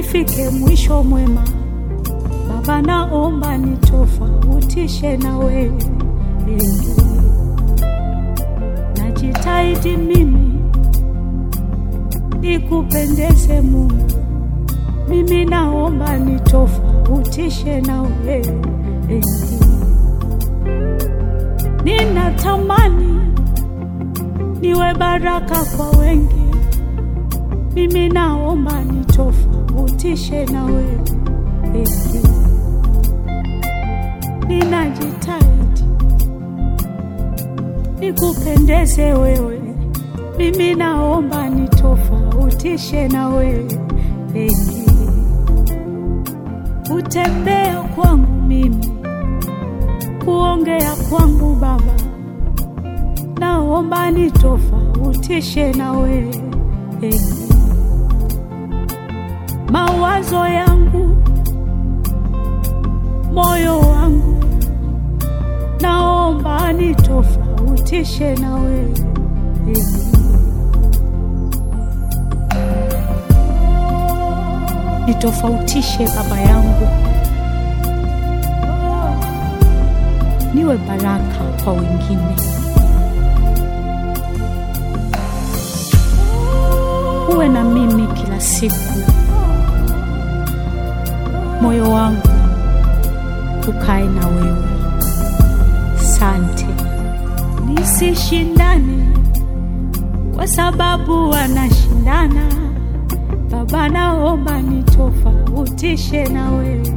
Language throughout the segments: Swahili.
nifike mwisho mwema. Baba, naomba nitofautishe na wewe, najitahidi mimi nikupendeze Mungu, mimi naomba nitofautishe na wewe, ninatamani niwe baraka kwa wengi, mimi naomba nitofautishe na wewe, ninajitahidi nikupendeze wewe, mimi naomba nitofautishe na wewe, kutembea kwangu mimi, kuongea kwangu Baba, naomba nitofautishe na wewe, mawazo yangu, moyo wangu, naomba nitofautishe na wewe nitofautishe Baba yangu, niwe baraka kwa wengine, uwe na mimi kila siku, moyo wangu ukae na wewe. Sante, nisishindane kwa sababu wanashindana Baba, naomba nitofautishe na wewe,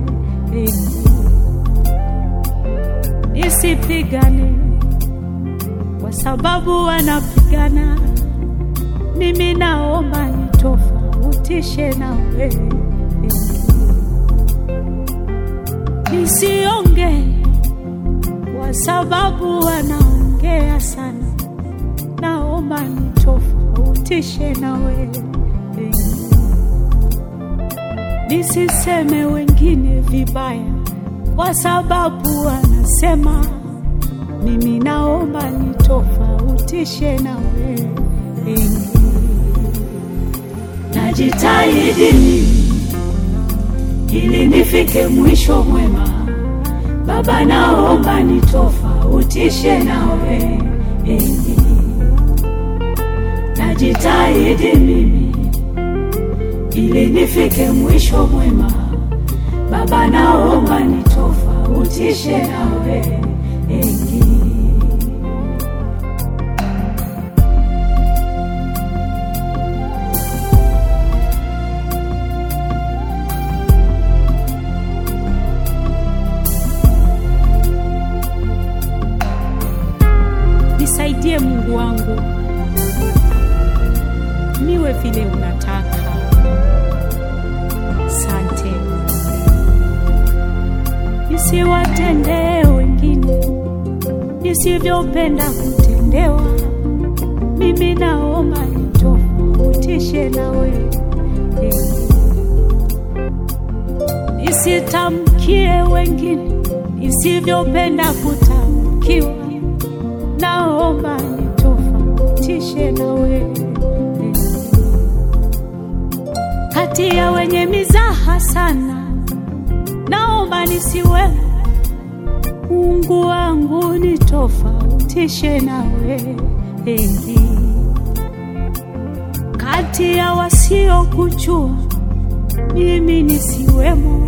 nisipigane kwa sababu wanapigana. Mimi naomba nitofautishe na wewe, nisionge kwa sababu wanaongea sana. Naomba nitofautishe na wewe nisiseme wengine vibaya kwa sababu wanasema. Mimi naomba nitofautishe na wewe, najitahidi mimi ili nifike mwisho mwema. Baba, naomba nitofautishe na wewe, najitahidi mimi ili nifike mwisho mwema. Baba, naomba nitofautishe na wewe. Nisaidie Mungu wangu, niwe vile unataka. Sante, nisiwatendee wengine nisivyopenda kutendewa. Mimi naomba nitofautishe na wewe, nisitamkie wengine nisivyopenda kutamkiwa. Naomba nitofautishe na wewe kati ya wenye mizaha sana, naomba nisiwe. Mungu wangu nitofautishe na wewe, kati ya wasiokujua mimi nisiwemo.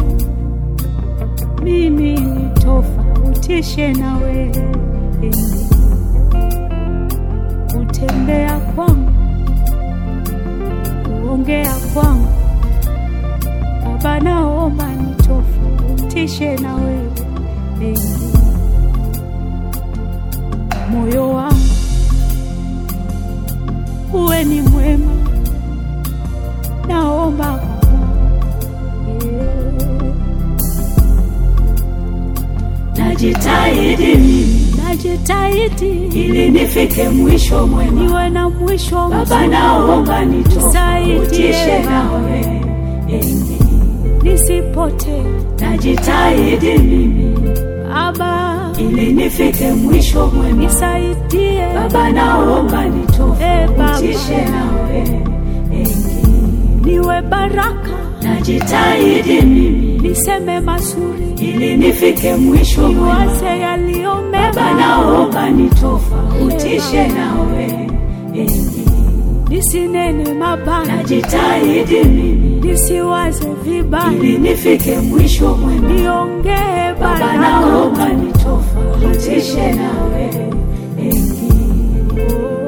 Mimi nitofautishe na wewe, kutembea kwangu, kuongea kwangu Baba, naomba nitofautishe na wewe, moyo wangu uwe ni mwema, naomba Baba, najitahidi mimi, najitahidi ili nifike mwisho mwema. niwe na mwisho Baba, mzuri. naomba nitofautishe Nisaidie na Baba, wewe, nisipotee najitahidi mimi Baba, ili nifike mwisho mwema. nisaidie Baba, naomba nitofautishe na wewe, niwe baraka najitahidi mimi niseme mazuri, ili nifike mwisho mwema. niwaze yaliyo Baba, mema, naomba nitofautishe nawe enyi, nisinene mabaya, najitahidi mimi nisiwaze vibaya, ili nifike mwisho mwema. niongee Baba, baraka. naomba nitofautishe nawe enyi.